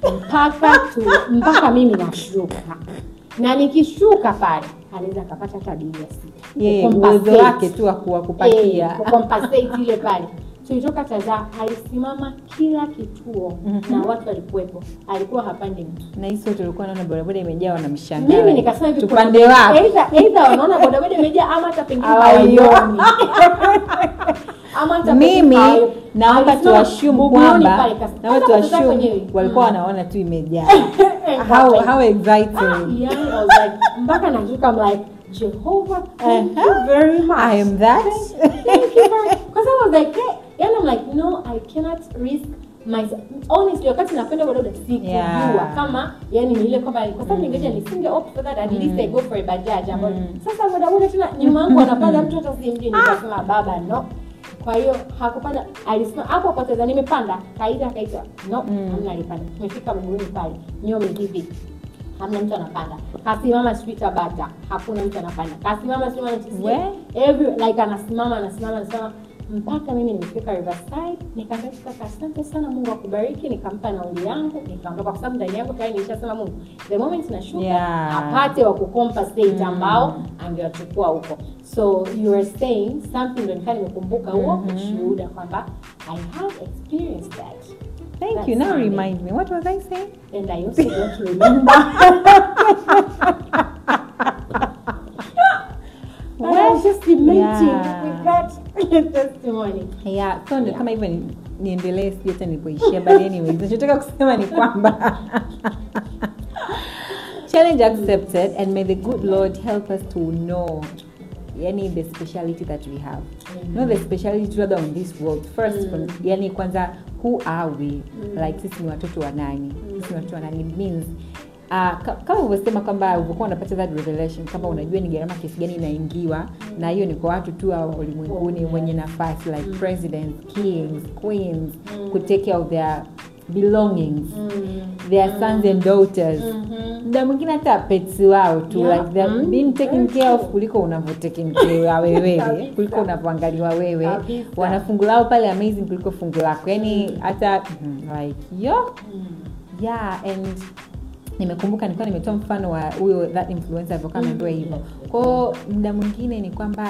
mpaka tu mpaka mimi nashuka na nikishuka pale anaweza akapata hata abiria sita yeye Kucompensate. uwezo wake tu wa kuwa kupakia Eh, kucompensate ile pale tulitoka Tazara alisimama kila kituo na watu walikuwepo alikuwa hapandi mtu na hiso tulikuwa naona bodaboda imejaa wanamshangaa mimi nikasema hivi tupande kuna- wapi either either wanaona bodaboda imejaa ama hata pengine Hawaioni. hawaioni ama hata pengine mimi hawaioni. naomba Alisimama tuashumu Buguruni kwamba pale, kasi- naomba hata Tazara tuashumu kwenyewe. walikuwa Mm. wanaona tu imejaa Eh, how, like- how Ah, exciting yani, I was like, mpaka nashuka I'm like Jehovah thank you very much I am that thank you very because I was like hey. and I'm like no I cannot risk myself honestly wakati napenda bodaboda sikujua Yeah. kama yani ni ile kwamba kwa sababu ningeja nisinge opt for that at least I go for a bajaj ambayo sasa bodaboda tena nyuma yangu anapanda mtu hata simjui nikasema baba no kwa hiyo hakupanda alisema hapo hapo Tanzania nimepanda kaita kaita no hamna alipanda tumefika Buguruni pale nyome hivi hamna mtu anapanda kasimama street abata hakuna mtu anapanda kasimama sijui We? every like anasimama anasimama anasimama mpaka mimi nimefika riverside nikaambia kaka asante sana mungu akubariki nikampa nauli yangu nikaondoka kwa sababu ndani yangu tayari nilishasema mungu the moment nashuka Yeah. apate wa kucompensate ambao angewachukua huko so you are saying something ndo nikaa nimekumbuka huo ushuhuda kwamba i have experienced that thank That's you now Sunday. remind me what was i saying and i also don't remember But I was just lamenting Yeah. with that testimony. yeah so ndo Yeah. kama hivyo ni- niendelee sijui hata nilipoishia but anyways nachotaka kusema ni kwamba challenge accepted and may the good lord help us to know yani the speciality that we have know the speciality labda on this world first mm. yani kwanza who are we mm. like sisi ni watoto wa nani mm. sisi ni watoto wa nani It means Uh, ka- kama ulivyosema kwamba ulivyokuwa unapata that revelation kwamba unajua ni gharama kiasi gani inaingiwa mm. na hiyo ni kwa watu tu wa ulimwenguni Oh, wenye nafasi like mm. presidents kings queens mm. could take care of their belongings their sons and daughters muda mwingine hata pets wao tu Yeah. like they're Mm. being taken Very care of true. kuliko unavyotaken care wa wewe Kabisa. kuliko unavyoangaliwa wewe Kabisa. wana fungu lao pale amazing kuliko fungu lako yani hata mm, like yo yeah and nimekumbuka nilikuwa nimetoa mfano wa huyo that influencer alivyokuwa ameambiwa hivyo kwao muda mwingine ni kwamba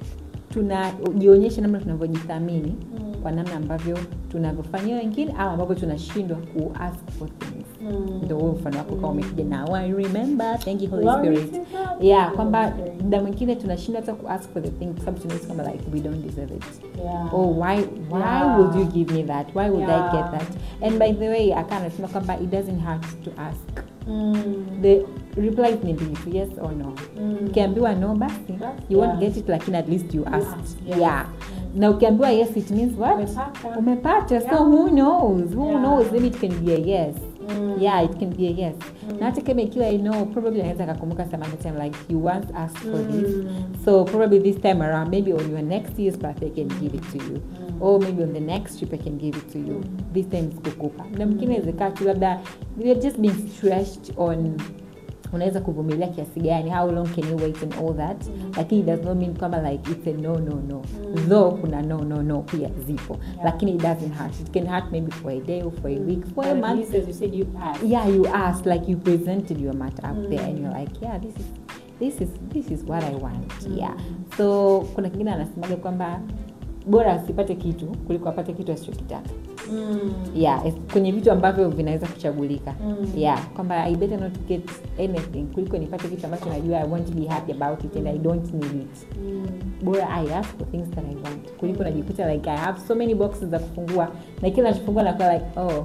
tunajionyesha namna tunavyojithamini Mm. kwa namna ambavyo tunavyofanyia wengine au ambavyo tunashindwa ku ask for things Mm. ndo huo mfano wako kama umekuja now i remember thank you holy Glory spirit to God. yeah kwamba Glory. muda mwingine tunashindwa hata ku ask for the thing kwa sababu tunahisi kwamba like we don't deserve it Yeah. oh why why Yeah. would you give me that why would i Yeah. get that and by the way akaa anasema kwamba it doesn't hurt to ask Mm. the reply ni mbili tu yes or no Mm. ukiambiwa no basi Basi, you won't yeah. get it lakini at least you asked asked, yes. yeah na ukiambiwa yes it means what Umepata. umepata so Yeah. who knows who Yeah. knows maybe it can be a yes Mm. yeah it can be a yes na hata kama ikiwa i know probably anaweza akakumbuka some other time like you once asked for this Mm. so probably this time around maybe on your next year's birthday i can give it to you or maybe on the next trip i can give it to you this time sikukupa na mwingine inawezekana tu labda you're just being stretched on unaweza kuvumilia kiasi gani how long can you wait and all that lakini it does not mean kwamba like it's a no no no though kuna no no no pia zipo lakini it doesn't hurt it can hurt maybe for a day or for a week for a But at month least, as you said, you asked. yeah you asked like you presented your matter up there and you're like yeah this is this is this is what i want yeah so kuna kingine anasemaga kwamba bora asipate kitu kuliko apate kitu asichokitaka Mm. yeah es- kwenye vitu ambavyo vinaweza kuchagulika Mm. yeah kwamba i better not get anything kuliko nipate kitu ambacho najua i want to be happy about it and i don't need it Mm. bora i ask for things that i want kuliko najikuta like i have so many boxes za kufungua na kila nachofungua nakuwa like oh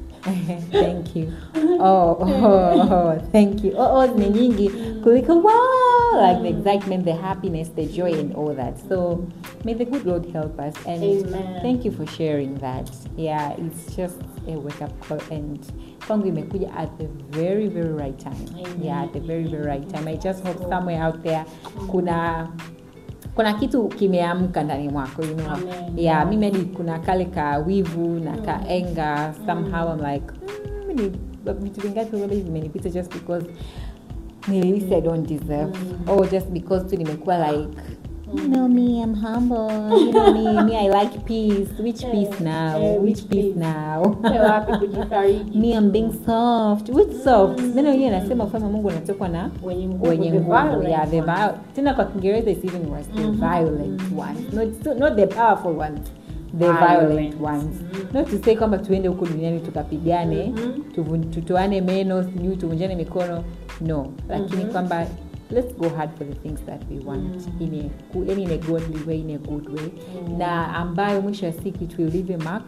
thank you oh, oh, oh thank you oh, oh ni nyingi kuliko wow like the excitement the happiness the joy and all that so may the good lord help us and Amen. thank you for sharing that yeah it's just a wake up call and kwangu imekuja at the very very right time Amen. yeah at the very very right time i just hope somewhere out there kuna kuna kitu kimeamka ndani mwako you know Amen. yeah mimi hadi kuna kale ka wivu na ka enga somehow i'm like mm, ni- vitu vingapi labda vimenipita just because nilihisi i don't deserve or just because tu nimekuwa like you know me i'm humble you know me me i like peace which peace now eh, which which peace peace? now Upe wapi kujifariji me i'm being soft which soft neno wenyewe nasema ufalme wa mungu unatokwa na wenye nguvu, wenye the nguvu violent yeah the ones. viol- tena kwa kiingereza is even worse the violent ones not, not the powerful ones the Violent. violent ones not to say kwamba tuende huku duniani tukapigane tuvu- tutoane meno sijui tuvunjane mikono no lakini kwamba let's go hard for the things that we want in a, ku- yani in a godly way in a good way na ambayo mwisho wa siku it will leave a mark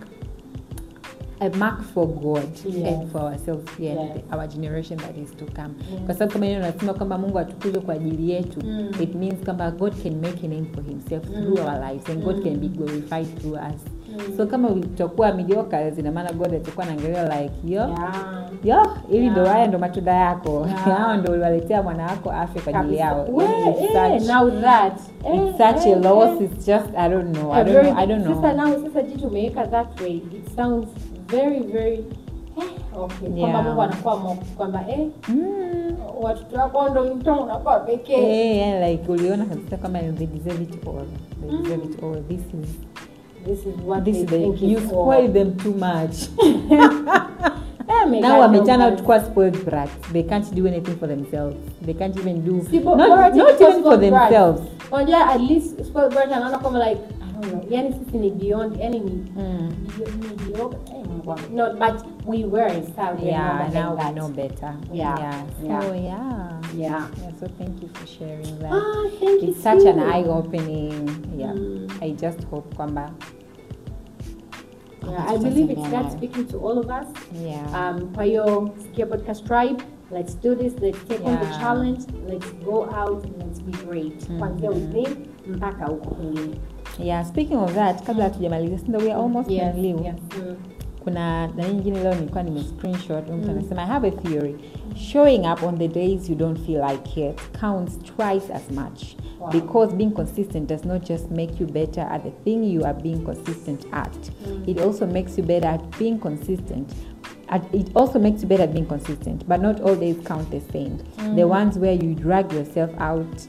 a mark for god Yes. and for ourselves here Yes. and our generation that is to come kwa sababu kama neno nasema kwamba mungu atukuzwe kwa ajili yetu Mm. it means kwamba god can make a name for himself through our lives and god can be glorified through us so kama tutakuwa mediocre ina maana god atakuwa naangalia like yo Yeah. yo ili ndo Yeah. haya ndo matunda yako Yeah. hao ndo uliwaletea mwana wako afya kwa ajili Kabisa. yao We, Yani it's eh, such- now that. Eh, it's such a eh, loss eh. it's just i don't know A i don't very- know i don't know sasa now sasa jitu umeweka that way it sounds very very eh, okay kwamba Yeah. mungu anakuwa mo kwamba eh, mm. watoto wako ndo mtoto unakuwa pekee Eh, yeah, like uliona kabisa kwamba they deserve it all they deserve it all this is this is what this they is the, think you is spoil all. them too much Eh, my now God, wameturn no, out kuwa spoiled brats they can't do anything for themselves they can't even do Si, bo- not, bora tu not kwa even for spoiled brats. themselves unajua at least spoiled brat anaona kama like I don't know yani sisi ni beyond yani ni Mm. ni mediocre eh, Mungu wangu. no but we were so we yeah know now that. we know better Yeah, yeah so yeah. yeah yeah Yeah, so thank you for sharing that. ah thank you it's such an too. eye opening. Yeah. Mm. I just hope kwamba. yeah, I believe it's God speaking to all of us Yeah. um, kwa hiyo sikia podcast tribe let's do this let's take on the Yeah. challenge let's go out and let's be great kuanzia within mpaka huko kwingine yeah, speaking of that, kabla hatujamaliza, since we are almost Yes, done leo. yes. Mm. Kuna na nyingine leo nilikuwa nime screenshot mtu anasema I have a theory. Showing up on the days you don't feel like it counts twice as much. Wow. Because being consistent does not just make you better at the thing you are being consistent at. It also makes you better at being consistent. At, it also makes you better at being consistent, but not all days count the same. The ones where you drag yourself out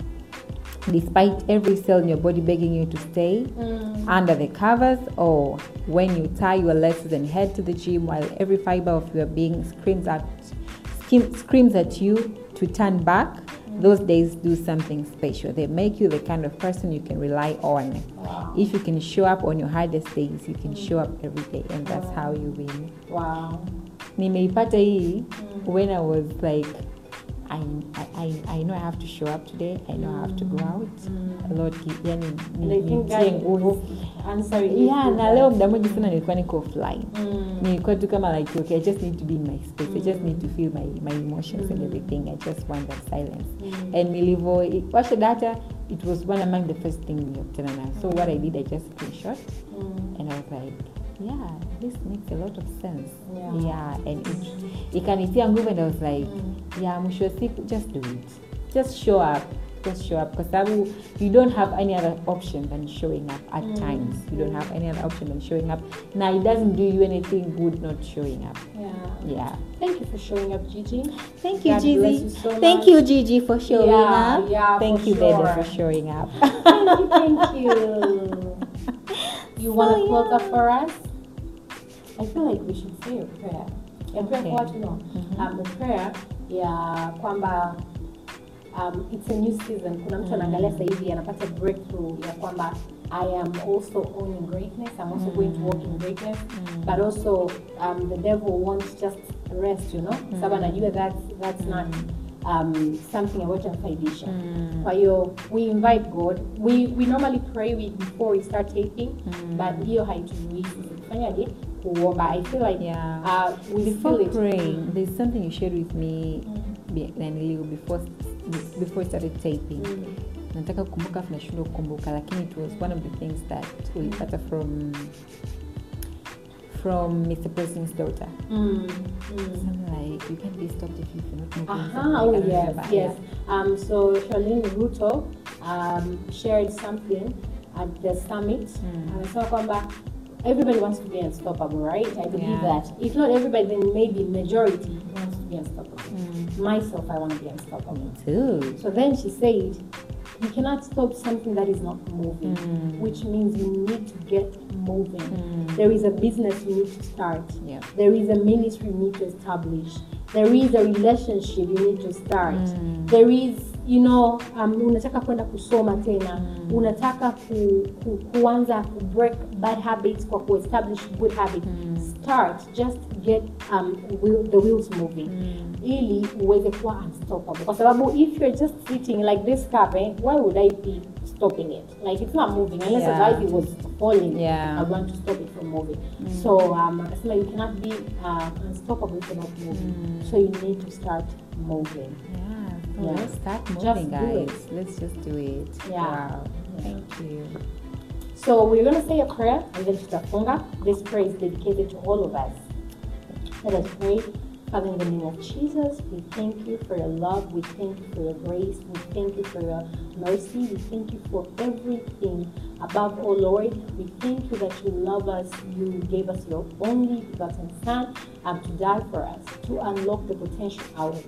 despite every cell in your body begging you to stay under the covers, or when you tie your legs and head to the gym while every fiber of your being screams at skim- screams at you to turn back. Those days do something special. They make you the kind of person you can rely on. If you can show up on your hardest days, you can show up every day, and that's how you win. wow nimeipata hii when i was like I, I, I know I have to show up today. I know I have to go out. Lord, ki- yani, and I think nitie God nguvu. was answering you Yeah, through na that. leo muda mwingi sana nilikuwa niko offline. Mm. Nilikuwa tu kama like okay, I just need to be in my space. I just need to feel my, my emotions and everything. I just want that silence. And nilivo washa data, it was one among the first thing nilikutana nayo. So what I did, I just screenshot Mm. and I was like, yeah, this makes a lot of sense. Yeah. Yeah, and it ikanitia nguvu and I was like, yeah, mwisho wa siku just do it. Just show up. Just show up kwa sababu you don't have any other option than showing up at times. You don't have any other option than showing up. Now it doesn't do you anything good not showing up. Yeah. Yeah. Thank you for showing up, Gigi. Thank you, God bless Gigi. you so Thank much. you, Gigi, for showing Yeah, up. yeah, Thank for you, Dede, sure. for showing up. Thank you, thank you. You want to So, close up yeah. for us? I feel like we should say a prayer. A prayer Okay. for what you know. Um, a prayer ya kwamba um, it's a new season. Kuna mtu anaangalia sasa hivi anapata breakthrough ya kwamba I am also owning greatness. I'm also going to walk in greatness. But also um, the devil wants just rest, you know. Sababu anajua that's that's not um, something ambacho anafaidisha. Kwa hiyo we invite God. We we normally pray we, before we start taping, but hiyo haituzuii sisi kufanyaje kuomba. I feel like Yeah. uh, we before feel it. praying, there's something you shared with me be- naniliu before before we started taping. Nataka kukumbuka afu nashindwa kukumbuka lakini it was one of the things that ulipata from from Mr. President's daughter. Mm, mm. Something like you can't be stopped if you're not moving. Aha, something oh like that. I yes, remember. yes. Um, so Charlene Ruto um, shared something at the summit. Amesema kwamba everybody wants to be unstoppable, right? I believe Yeah. that. If not everybody, then maybe majority wants to be unstoppable. Myself, I want to be unstoppable. Too. So then she said, you cannot stop something that is not moving, which means you need to get moving. There is a business you need to start. Yeah. There is a ministry you need to establish. There is a relationship you need to start. There is, you know, um, unataka kwenda kusoma tena. Unataka ku, ku, kuanza ku break bad habits kwa ku establish good habits. Start, just get um, wheel, the wheels moving. Ili uweze kuwa unstoppable. Kwa sababu if you're just sitting like this cup, eh, why would I be stopping it? Like it's not moving unless Yeah. otherwise it was falling. Yeah. I want to stop it from moving. So um, akasema you cannot be uh, unstoppable if you're not moving. So you need to start moving. Yeah. So Yeah. let's start Just moving, do guys. it. Let's just do it. Yeah. Wow. Thank you. So we're going to say a prayer and then tutafunga. This prayer is dedicated to all of us. Let us pray. Father, in the name of Jesus, we thank you for your love. We thank you for your grace. We thank you for your mercy. We thank you for everything. Above all, Lord, we thank you that you love us. You gave us your only begotten Son um, to die for us, to unlock the potential out of us.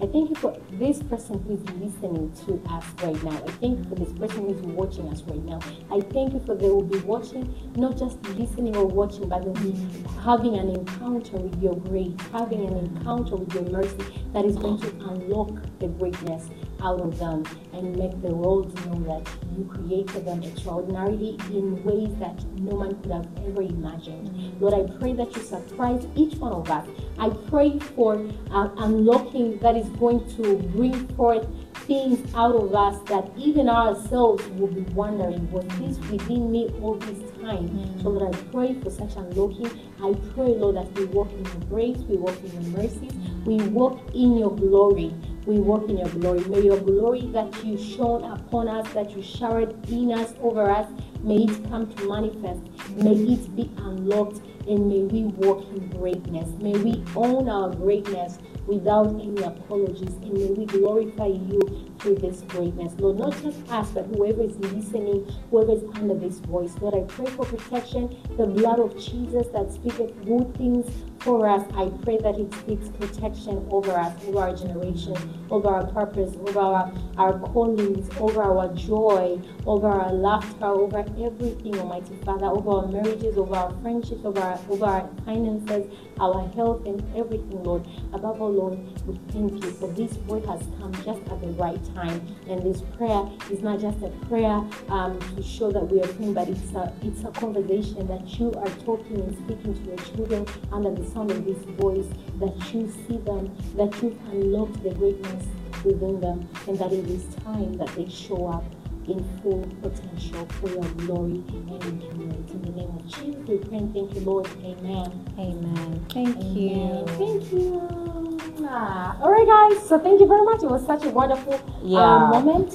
I thank you for this person who is listening to us right now. I thank you for this person who is watching us right now. I thank you for they will be watching, not just listening or watching, but they'll be having an encounter with your grace, having an encounter with your mercy that is going to unlock the greatness out of them and make the world know that you created them extraordinarily in ways that no man could have ever imagined. Lord, I pray that you surprise each one of us. I pray for uh, unlocking that is going to bring forth things out of us that even ourselves will be wondering, was this within me all this time? So Lord, I pray for such unlocking. I pray, Lord, that we walk in your grace, we walk in your mercies, we walk in your glory. We walk in your glory. May your glory that you shone upon us, that you showered in us, over us, may it come to manifest. May it be unlocked and may we walk in greatness. May we own our greatness without any apologies and may we glorify you through this greatness. Lord, not just us, but whoever is listening, whoever is under this voice. Lord, I pray for protection, the blood of Jesus that speaketh good things for us. I pray that it speaks protection over us, over our generation, over our purpose, over our, our callings, over our joy, over our laughter, over everything, Almighty Father, over our marriages, over our friendships, over our, over our finances, our health, and everything, Lord. Above all, Lord, we thank you for this word has come just at the right time. And this prayer is not just a prayer um, to show that we are praying, but it's a, it's a conversation that you are talking and speaking to your children under the sound of this voice, that you see them, that you've unlocked the greatness within them, and that it is time that they show up in full potential for your glory and in humility. In the name of Jesus, we pray and thank you, Lord. Amen. Amen. Thank you. Amen. Thank you. Ah, all right, guys. So thank you very much. It was such a wonderful Yeah. um, moment,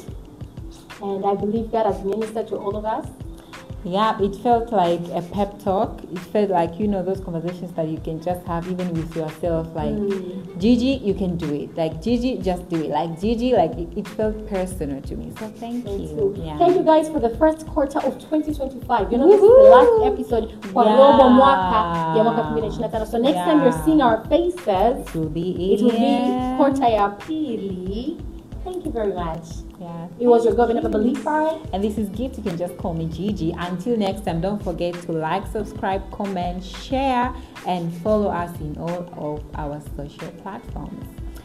and I believe God has ministered to all of us. Yeah, it felt like a pep talk. It felt like, you know, those conversations that you can just have even with yourself. Like, Mm. Gigi, you can do it. Like, Gigi, just do it. Like, Gigi, like, it, it felt personal to me. So, thank Thank you. you. Yeah. Thank you guys for the first quarter of 2025. You know, this is the last Woohoo! episode for Yeah. robo mwaka ya mwaka 2025. So next time you're Yeah. seeing our faces, It will be it will be yeah. quarter ya pili. Thank you very much. Yeah. It was your governor believer. And this is Gift. You can just call me Gigi. Until next time, don't forget to like, subscribe, comment, share, and follow us in all of our social platforms.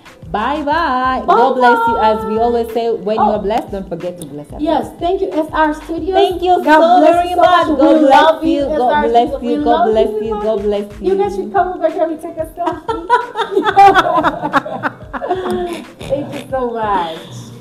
Bye bye. God bless you. As we always say, when you Oh. are blessed, don't forget to bless others. Yes, thank you, SR Studios. Thank you God so bless very you much. We God bless love you. SR God bless Studios. you. We God love bless we you. love God bless you. You guys should come over here and take a selfie. Thank you so much.